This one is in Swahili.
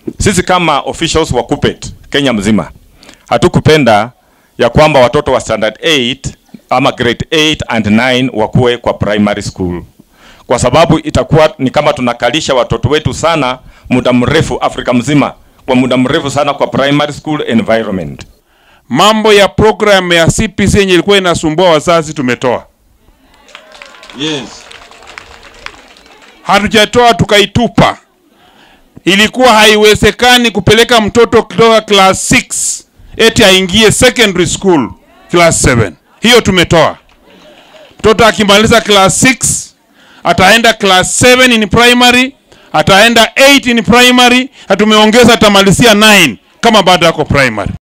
Sisi kama officials wa KUPPET Kenya mzima hatukupenda ya kwamba watoto wa standard 8 ama grade 8 and 9 wakuwe kwa primary school, kwa sababu itakuwa ni kama tunakalisha watoto wetu sana muda mrefu Afrika mzima kwa muda mrefu sana kwa primary school environment. Mambo ya program ya CPC yenye ilikuwa inasumbua wazazi tumetoa. Yes. Hatujatoa tukaitupa. Ilikuwa haiwezekani kupeleka mtoto kutoka class 6 eti aingie secondary school class 7. Hiyo tumetoa. Mtoto akimaliza class 6 ataenda class 7 in primary, ataenda 8 in primary, na tumeongeza atamalizia 9 kama bado yako primary.